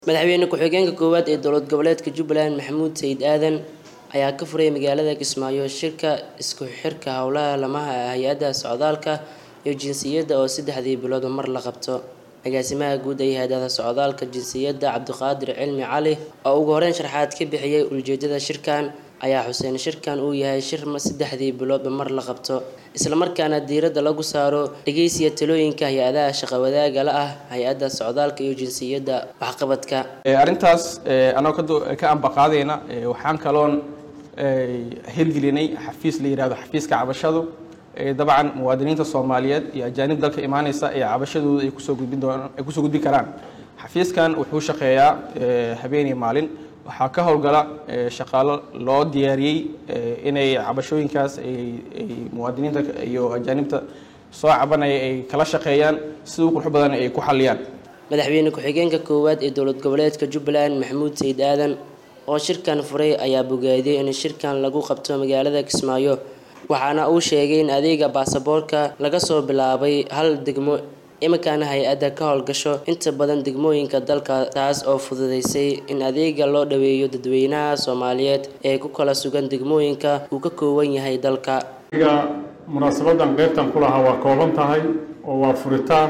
madaxweyne ku-xigeenka koowaad ee dowlad goboleedka jubbaland maxamuud sayid aadan ayaa ka furay magaalada kismaayo shirka isku xirka howlaha lamaha hay-adda socdaalka iyo jinsiyadda oo saddexdii bilood mar la qabto agaasimaha guud ee hay-adada socdaalka jinsiyadda cabdiqaadir cilmi cali oo ugu horeyn sharxaad ka bixiyey ujeedada shirkan ayaa xuseen shirkan uu yahay shir saddexdii biloodba mar la qabto islamarkaana diiradda lagu saaro dhegeysiga talooyinka hay-adaha shaqawadaaga la ah hay-adda socdaalka iyo jinsiyadda waxqabadka arrintaas anagoo ka ambaqaadayna waxaan kaloon hirgelinay xafiis la yihahdo xafiiska cabashadu dabcan muwaadiniinta soomaaliyeed iyo ajaanib dalka imaaneysa ee cabashadooda ay kusoo gudbin doonaan ay kusoo gudbin karaan xafiiskan wuxuu shaqeeyaa habeen iyo maalin waxaa ka howlgala shaqaalo loo diyaariyey inay cabashooyinkaas ay muwaadiniinta iyo ajaanibta soo cabanaya ay kala shaqeeyaan sida u qurux badan ay ku xaliyaan madaxweyne ku-xigeenka koowaad ee dowlad goboleedka jubbaland maxamuud sayid aadan oo shirkan furay ayaa bogaadiyey in shirkan lagu qabto magaalada kismaayo waxaana uu sheegay in adeega baasaboorka laga soo bilaabay hal degmo iminkaana hay-adda ka howlgasho inta badan degmooyinka dalka taas oo fududeysay in adeega loo dhaweeyo dadweynaha soomaaliyeed ee ku kala sugan degmooyinka uu ka kooban yahay dalka aniga munaasabadan qeybtan ku lahaa waa kooban tahay oo waa furitaan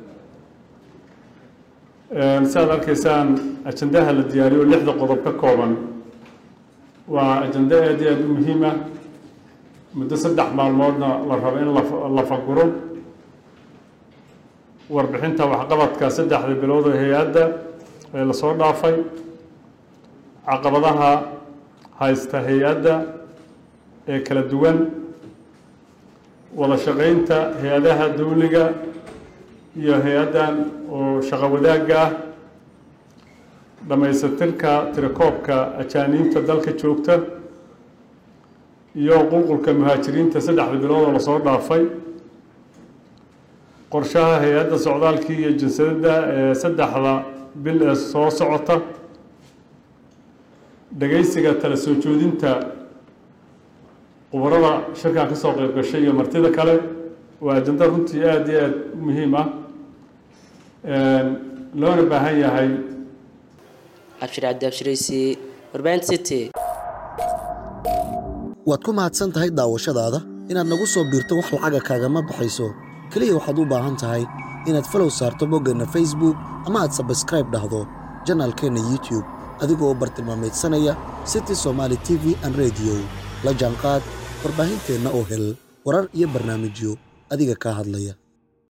si aad arkaysaan ajandaha la diyaariyo lixda qodob ka kooban waa ajando aad iyo aada u muhiim ah muddo saddex maalmoodna la rabo in la faguro warbixinta waxqabadka saddexda bilood oo hay-adda ee lasoo dhaafay caqabadaha haysta hay-adda ee kala duwan wada shaqeynta hay-adaha dawliga iyo hay-addan oo shaqo wadaagga ah dhammaysatirka tirakoobka ajaaniibta dalka joogta iyo qulqulka muhaajiriinta saddexda bilood oo lasoo dhaafay qorshaha hay-adda socdaalkii iyo jinsadada ee saddexda bil ee soo socota dhageysiga tala soo joodinta khubarada shirkan kasoo qeyb gashay iyo martida kale waa ajando runtii aada iyo aada u muhiim ah loona baahan yahay cabshir cabdi abshiraysi warbaahinta city waad ku mahadsan tahay daawashadaada inaad nagu soo biirto wax lacaga kaagama baxayso keliya waxaad u baahan tahay inaad falow saarto boggeenna facebook ama aad sabskraib dhahdo janaalkeenna youtube adigoo bartilmaamaydsanaya city somaali t v an rediyo la jaanqaad warbaahinteenna oo hel warar iyo barnaamijyo adiga kaa hadlaya